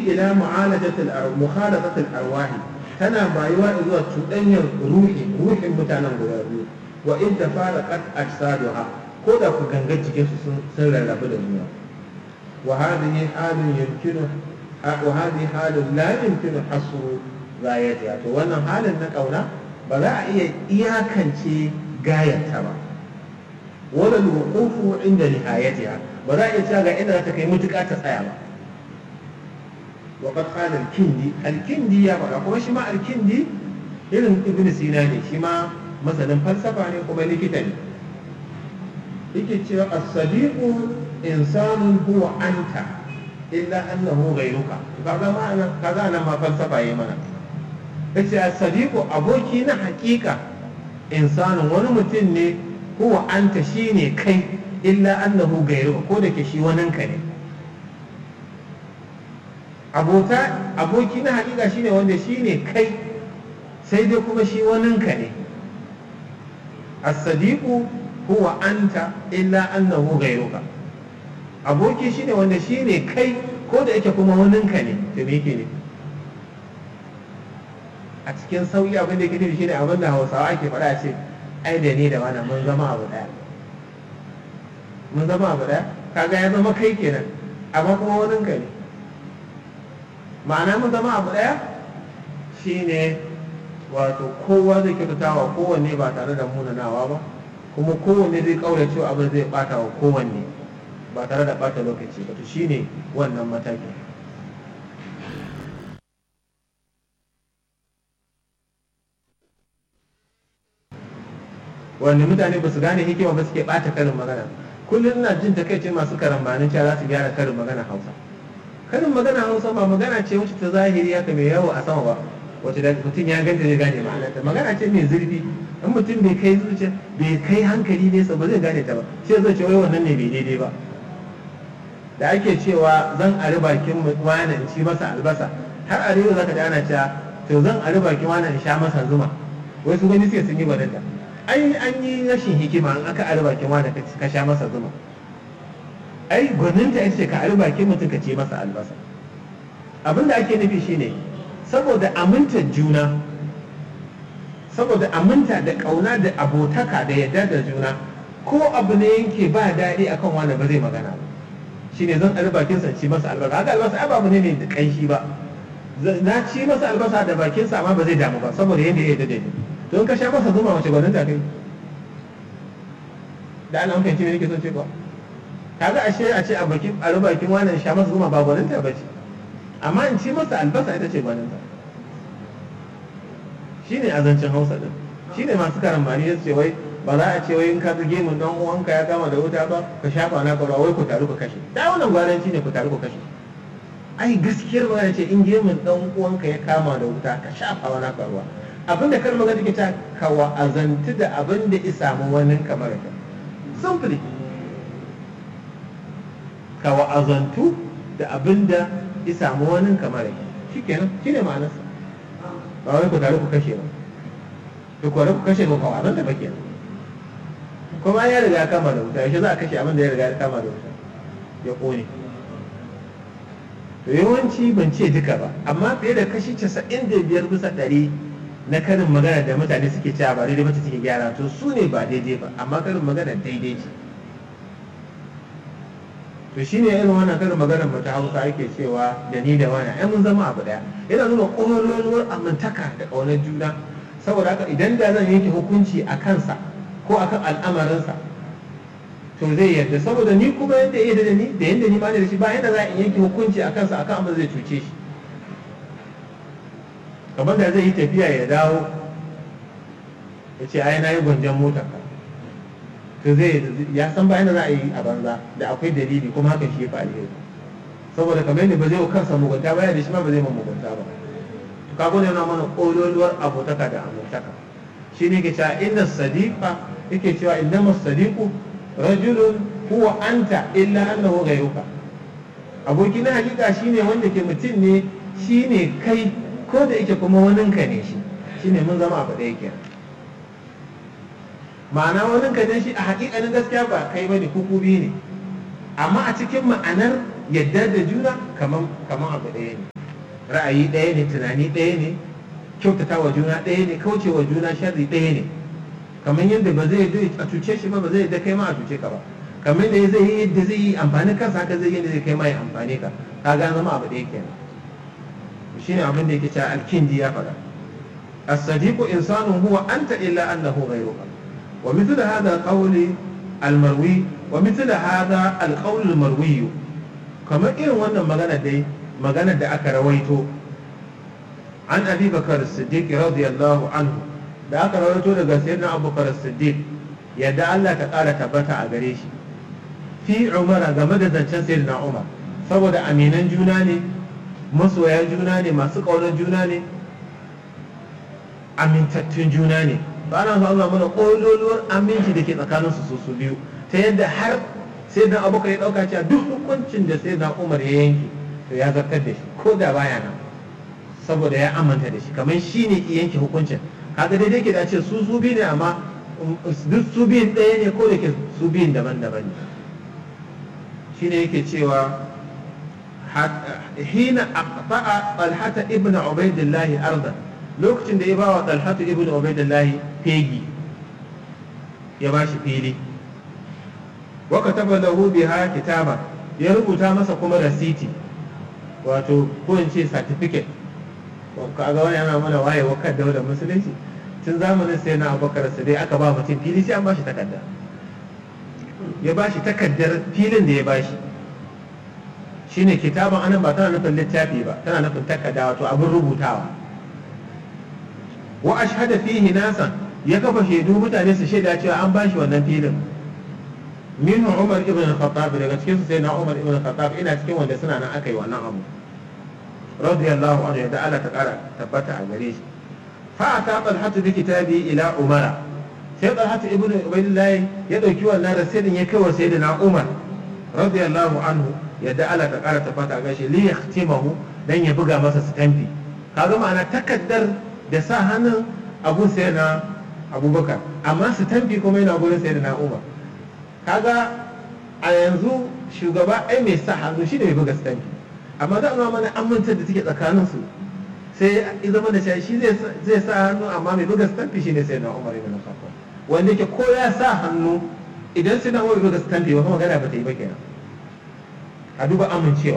ila mu'alajatil mukhalafatil arwahi tana bayuwa zuwa cuɗanyar ruhi ruhin mutanen guda biyu wa in tafaraqat ajsaduha ko da ku gangar jikin su sun rarrabu da juna wa hadhihi halun yumkinu wa hadhihi halun la yumkinu hasru gayatiha to wannan halin na kauna ba za a iya iyakance gayarta ba wala alwuqufu inda nihayatiha ba za a iya cewa ga inda za ta kai mutuƙa ta tsaya ba وقد قال الكندي الكندي يا بقى kuma shi ma alkindi irin ibn sina ne shi ma masanin falsafa ne kuma likita ne yake cewa as-sadiqu insanun huwa anta illa annahu ghayruka kaga ma'ana kaga nan ma falsafa yayi mana yace as-sadiqu aboki na hakika insanun wani mutum ne huwa anta shine kai illa annahu ghayruka ko da ke shi waninka ne abota aboki na hakika shine wanda shine kai sai dai kuma shi waninka ne as-sadiqu huwa anta illa annahu ghayruka aboki shine wanda shine kai ko da yake kuma waninka ne to me yake ne a cikin sauyi abin da yake nufi shine abin da Hausawa ake faɗa ce ai da ni da wani mun zama abu daya mun zama abu daya kaga ya zama kai kenan amma kuma waninka ne ma'ana mun zama abu ɗaya shine wato kowa zai kyautata wa kowanne ba tare da munanawa ba kuma kowanne zai kaura cewa abin zai bata wa kowanne ba tare da bata lokaci ba to shine wannan mataki wanda mutane ba su gane hikima ba suke bata karin magana kullum ina jin takaice masu karambanin cewa za su gyara karin magana hausa karin magana hausa ba magana ce wacce ta zahiri haka mai yawo a sama ba wacce da mutum ya ganta zai gane ma'anarta magana ce mai zurfi in mutum bai kai zuciya bai kai hankali nesa ba zai gane ta ba sai zai ce wai wannan ne bai daidai ba da ake cewa zan ari bakin wani in ci masa albasa har a rewa zaka ji ana cewa to zan ari bakin wani in sha masa zuma wai su gani sai sun yi gwaninta an an yi rashin hikima in aka ari bakin wani ka sha masa zuma ai gwaninta ita ce ka ari bakin mutum ka ce masa albasa abin da ake nufi shine saboda amintar juna saboda aminta da ƙauna da abotaka da yadda da juna ko abu ne yanke ba daɗi akan wani ba zai magana ba shine zan ari bakin sa ci masa albasa haka albasa ai babu ne mai da ƙanshi ba na ci masa albasa da bakin sa amma ba zai damu ba saboda yadda ya yadda da ni to in ka sha masa zuma wace gwaninta kai da ana fahimci me nake son ce ba kaga ashe a ce a bakin a bakin wannan sha masa zuma ba gwaninta ba ce amma in ci masa albasa ita ce gwaninta shine azancin hausa din shine masu karambani ya ce wai ba za a ce wai in ka ga gemun dan uwanka ya kama da wuta ba ka shafa na ka wai ku taru ku kashe da wannan gwaranci ne ku taru ku kashe ai gaskiyar magana ce in gemun dan uwanka ya kama da wuta ka shafa wa naka ruwa abinda kar magana take ta ka wa'azantu da abin da ya samu wani kamar ka simply ka wa'azantu da abin da ya samu wani kamar ka shikenan shine ma'anarsa ba wai ku taru ku kashe ba ku kware ku kashe ba kawa nan da ba kenan kuma ya riga ya kama da wuta yaushe za a kashe abin da ya riga ya kama da wuta ya kone to yawanci ban ce duka ba amma fiye da kashi casa'in da biyar bisa ɗari na karin magana da mutane suke cewa ba daidai mace suke gyara to su ne ba daidai ba amma karin magana daidai ce to shine irin wannan karin maganar mu ta Hausa ake cewa da ni da wani ai mun zama abu daya yana nuna ƙololuwar amintaka da ƙaunar juna saboda haka idan da zan yanke hukunci a kansa ko akan al'amarinsa to zai yarda saboda ni kuma yadda ya da ni da yadda ni ma da shi ba yadda za a yanke hukunci a kansa akan abin zai cuce shi kamar da zai yi tafiya ya dawo ya ce ai na yi gwanjan motar ka to zai ya san bayan da za a yi a banza da akwai dalili kuma hakan shi ya fi alheri saboda kamar yadda ba zai kansa mugunta ba da shi ma ba zai ma mugunta ba to kago ne yana mana kololuwar abotaka da amintaka shi ne ke cewa inna sadiqa yake cewa innama sadiqu rajulun huwa anta illa annahu ghayruka aboki na hakika shine wanda ke mutum ne shine kai ko da yake kuma waninka ne shi shine mun zama abu ɗaya kenan ma'ana waninka ne shi a hakikanin gaskiya ba kai bane kuku biyu ne amma a cikin ma'anar yadda da juna kaman kaman abu ɗaya ne ra'ayi ɗaya ne tunani ɗaya ne kyautata wa juna ɗaya ne kauce wa juna sharri ɗaya ne kamar yadda ba zai yi a cuce shi ba ba zai da kai ma a cuce ka ba kamar yadda zai yi yadda zai yi amfani kansa haka zai yi yadda zai kai ma ya amfani ka ka ga zama abu ɗaya kenan shine abin da yake cewa alkindi ya faɗa الصديق إنسان هو أنت إلا أنه غيرك ومثل هذا القول المروي ومثل هذا القول المروي كما إن وانا مغانا دي مغانا دا أكا رويتو عن أبي بكر الصديق رضي الله عنه da aka rawaito daga sayyidina abubakar siddiq yadda Allah ta ƙara tabbata a gare shi fi umara game da zancen sayyidina umar saboda aminan juna ne masoya juna ne masu ƙaunar juna ne amintattun juna ne ba na so Allah mana ƙololuwar aminci da ke tsakaninsu su su biyu ta yadda har sai dan abokan ya ɗauka cewa duk hukuncin da sai dan umar ya yanke to ya zartar da shi ko da baya nan saboda ya amanta da shi kamar shi ne yanke hukuncin kaga daidai ke da ce su su biyu ne amma duk su biyun ɗaya ne ko da ke su biyun daban-daban ne shi ne yake cewa hina aqta'a talhata ibn ubaidillah ardan lokacin da ya ba wa talhatu ibn ubaidillah fegi ya ba shi fili wa kataba lahu biha kitaba ya rubuta masa kuma rasiti wato ko in ce certificate kaga wani yana mana waye wakar daular musulunci tun zamanin sai na abubakar dai aka ba mutum fili sai an ba shi takarda ya ba shi takardar filin da ya ba shi shine kitaban anan ba tana nufin littafi ba tana nufin takarda wato abin rubutawa wa ashhada fihi nasan ya kafa shaidu mutane su shaida cewa an ba shi wannan filin minhu umar ibn al-khattab daga cikin su sai na umar ibn al-khattab ina cikin wanda suna nan aka yi wannan abu radiyallahu anhu yadda Allah ta kara tabbata a gare shi fa ata talhatu bi kitabi ila umara sai talhatu ibn ubaydillah ya dauki wannan rasidin ya kai wa sayyidina umar radiyallahu anhu yadda Allah ta kara tabbata a gare shi li yahtimahu dan ya buga masa stampi kaga ma'ana takaddar da sa hannun abu sayyidina abubakar amma stampi kuma yana gurin sayyidina umar kaga a yanzu shugaba ai mai sa hannu shi ne mai buga stampi amma za a mana amintar da take tsakanin su sai ya zama da shi zai sa hannu amma mai buga stampi shi ne sai na umar ibn khattab wanda yake ko ya sa hannu idan sai na umar buga stampi ba magana ba ta yi ba kenan a duba amincewa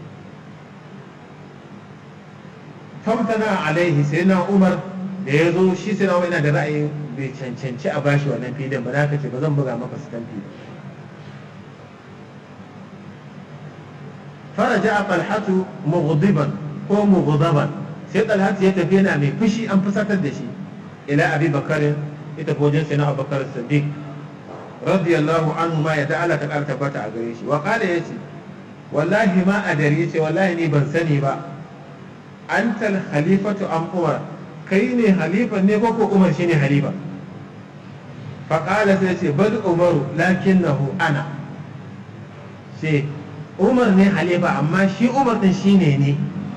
famtana alaihi sai na umar da ya zo shi sai na umar yana da ra'ayin bai cancanci a bashi wannan filin ba za ka ce ba zan buga maka stampi فرجع طلحة مغضبا هو مغضبا sai طلحة ya tafi yana mai fushi an fusatar da shi ila abi bakar ita ko jinsi na abubakar siddiq radiyallahu anhu ma ya ta'ala ta ƙara tabbata a gare shi wa qala yace wallahi ma adari yace wallahi ni ban sani ba antal khalifatu am umar kai ne halifa ne ko ko umar shine halifa fa qala sai yace bal umaru lakinnahu ana sai umar ne halifa amma shi umar din shi ne ne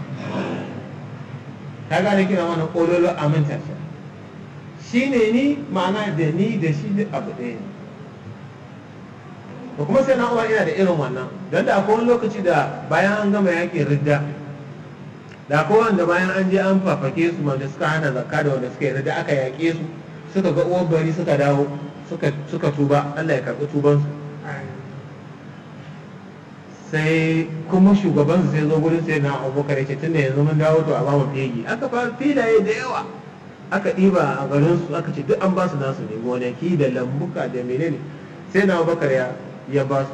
ta gane kina mana kololo aminta shi shi ne ni ma'ana da ni da shi duk abu ɗaya ne da kuma sai na umar ina da irin wannan don da akwai wani lokaci da bayan an gama yakin ridda da akwai wanda bayan an je an fafake su wanda suka hana zakka da wanda suka yi ridda aka yaƙe su suka ga uwar bari suka dawo suka tuba Allah ya karɓi tubansu sai kuma shugaban su sai zo gurin sai na abubakar yake tunda yanzu mun dawo to a ba mu fegi aka fara filaye da yawa aka ɗiba a garin su aka ce duk an ba su nasu ne gonaki da lambuka da menene sai na abubakar ya ya ba su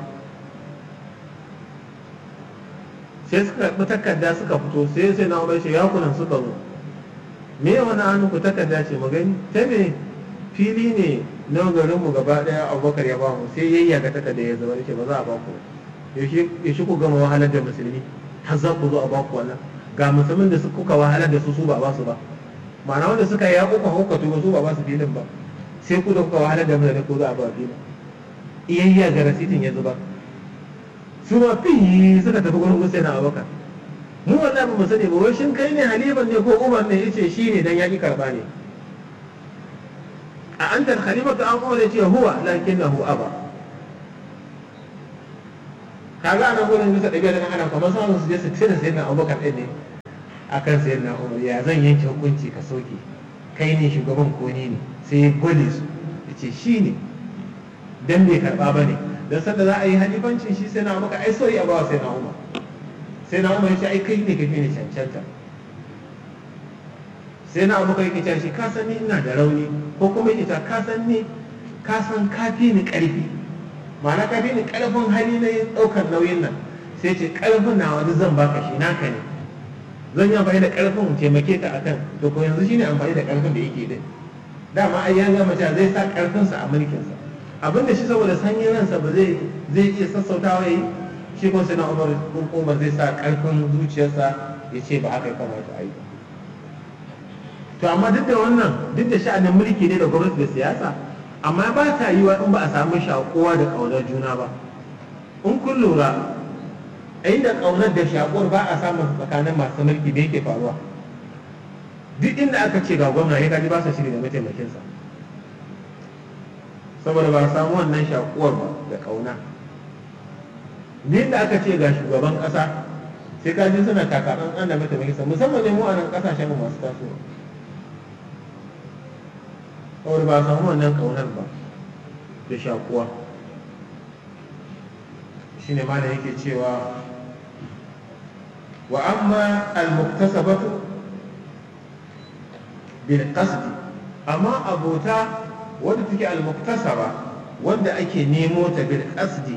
sai suka karɓi takarda suka fito sai sai na abubakar ya kunan suka zo me wani hannu ku takarda ce mu gani ta me fili ne na garinmu gaba ɗaya abubakar ya ba mu sai yayyaga takarda ya zama ce ba za a ba ku yaushe ku gama wahalar da musulmi har za ku zo a baku wannan ga musulmin da kuka wahalar da su su ba ba su ba ma'ana wanda suka yi kuka hukatu ba su ba ba su filin ba sai ku da kuka wahalar da mutane ko za a ba filin iyayya ga rasitin ya zuba su ma fi suka tafi gurin Hussein Abubakar mu wallahi ba mu sani ba wai shin kai ne halifan ne ko Umar ne yace shi ne dan yaki karba ne a antar khalifatu an Umar yace huwa lakinnahu aba kaga ana gudun bisa ɗabi'a da ana kamar samun su je su tira sai na abubakar ɗin ne akan sayar na umar ya zan yanke hukunci ka soke kai ne shugaban ko ni ne sai ya gwale su ya ce shi ne dan bai karba ba ne don sanda za a yi halifancin shi sai na maka ai so ya bawa sai na umar sai na umar ya ce ai kai ne kafi ne cancanta sai na abu kai kita shi ka san ni ina da rauni ko kuma ita ka san ni ka san kafi ni karfi ma'ana kafi ni karfin hali na yin daukar nauyin nan sai ce karfin na wani zan baka shi naka ne zan yi amfani da karfin taimake ka akan to ko yanzu shine amfani da karfin da yake din dama ai ya gama cewa zai sa karfinsa a mulkinsa abin da shi saboda sanyin ransa ba zai zai iya sassautawa yi shi kuma sai na umar umar zai sa karfin zuciyarsa ya ce ba haka ya kamata a yi to amma duk da wannan duk da sha'anin mulki ne da gwamnati da siyasa amma ba ta yi wa in ba a samu shakuwa da ƙaunar juna ba in kun lura a inda ƙaunar da shakuwar ba a samun tsakanin masu mulki da yake faruwa duk inda aka ce ga gwamna ya gaji ba sa shiri da mataimakinsa saboda ba a samu wannan shakuwar ba da ƙauna duk da aka ce ga shugaban ƙasa sai kaji suna takaɗan an da mataimakinsa musamman ne mu a nan ƙasashen masu tasowa saboda ba a samu wannan ƙaunar ba da shakuwa shi ne mana yake cewa wa amma al-muktasabatu bil qasdi amma abota wanda take al-muktasaba wanda ake nemo ta bil qasdi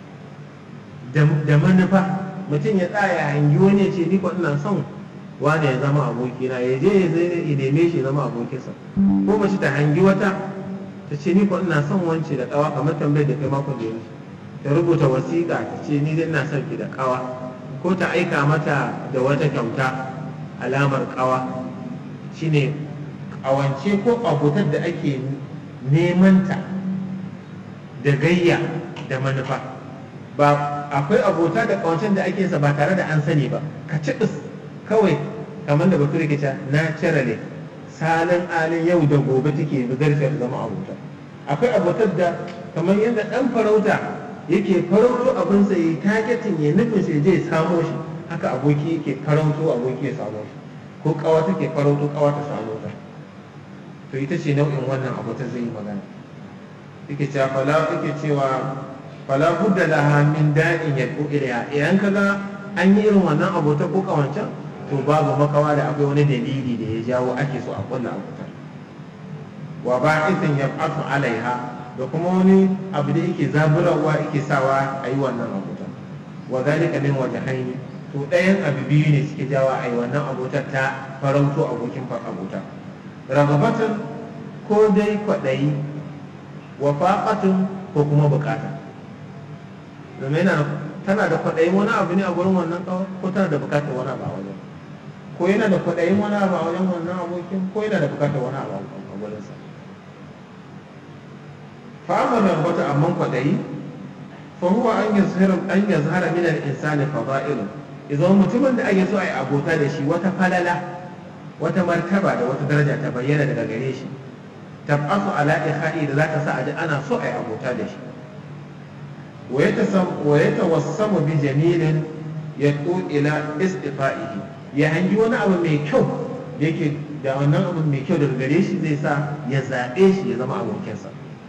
da manufa mutum ya tsaya hangi wani ya ce ni ko ina son wane ya zama abokina ya je ya zai ya neme shi zama abokinsa ko mace ta hangi wata ta ce ni ko ina son wance da kawa kamar tambayar da kai makon da yanzu ta rubuta wasiƙa ta ce ni dai ina son ki da kawa ko ta aika mata da wata kyauta alamar kawa shine kawance ko abotar da ake neman ta da gayya da manufa ba akwai abota da kawancen da ake sa ba tare da an sani ba ka ci kawai kamar da bature ke cewa naturally salin alin yau da gobe take bugarta da zama abota akwai abotar da kamar yadda dan farauta yake farauto abinsa ya targeting ya nufin sai je samo shi haka aboki yake farauto aboki ya samo shi ko kawa take farauto kawa ta samo ta to ita ce nau'in wannan abotar zai yi magana yake cewa fala yake cewa fala budda laha min da'in yad'u ilayha idan kaga an yi irin wannan abota ko kawancan to babu makawa da akwai wani dalili da ya jawo ake so a kulla abotar wa ba'ithin yab'athu alaiha da kuma wani abu da yake zaburarwa yake sawa a yi wannan abotar wa zalika min wajhaini to ɗayan abu biyu ne suke jawa a yi wannan abotar ta farauto abokin abota ragabatun ko dai kwaɗayi wa faƙatun ko kuma bukata domin tana da kwaɗayin wani abu ne a gurin wannan kawai ko tana da bukatar wani abu a wajen ko yana da kwaɗayin wani abu a wajen wannan abokin ko yana da bukatar wani abu a gurinsa fa'amar rabata amma kwaɗayi fa huwa an yazhara an yazhara min al-insani fada'ilu idan mutumin da ake so a yi abota da shi wata falala wata martaba da wata daraja ta bayyana daga gare shi tab'asu ala ikha'i da zaka sa a ji ana so a yi abota da shi wa yatawassamu bi jamilin yad'u ila istifa'ihi ya hangi wani abu mai kyau da yake da wannan abu mai kyau daga gare shi zai sa ya zaɓe shi ya zama abokinsa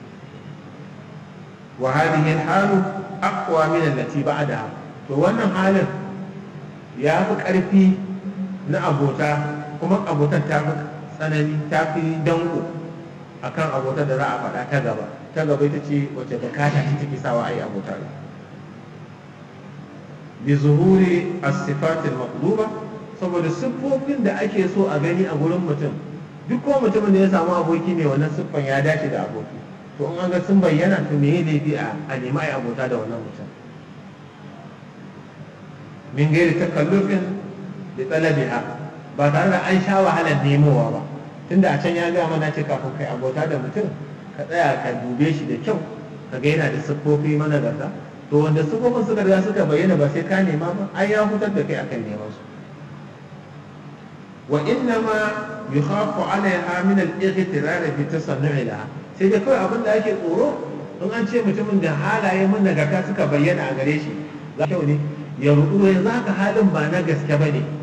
wa hadhihi al-halu aqwa min allati ba'daha to wannan halin ya fi ƙarfi na abota kuma abotar ta fi tsanani ta fi danko akan abotar da za a faɗa ta gaba ta gaba ita ce wacce bukata ce take sawa a yi abotar bi zuhuri as-sifatil maqluba saboda siffofin da ake so a gani a gurin mutum duk ko mutumin da ya samu aboki ne wannan siffan ya dace da aboki to in an ga sun bayyana to me laifi a a nemi a yi abota da wannan mutum min gairi takallufin da talabiha ba tare da an sha wahalar nemowa ba tunda a can ya gaya mana ce kafin kai abota da mutum ka tsaya ka dube shi da kyau ka ga yana da siffofi managarta to wanda siffofin suka riga suka bayyana ba sai ka nema ba ai ya hutar da kai akan neman su wa inna ma yukhafu alaiha min al-ightirar bi tasannu'i laha sai da kawai abin da ake tsoro in an ce mutumin da halaye managarta suka bayyana a gare shi za kyau ne ya rudu yanzu haka halin ba na gaske bane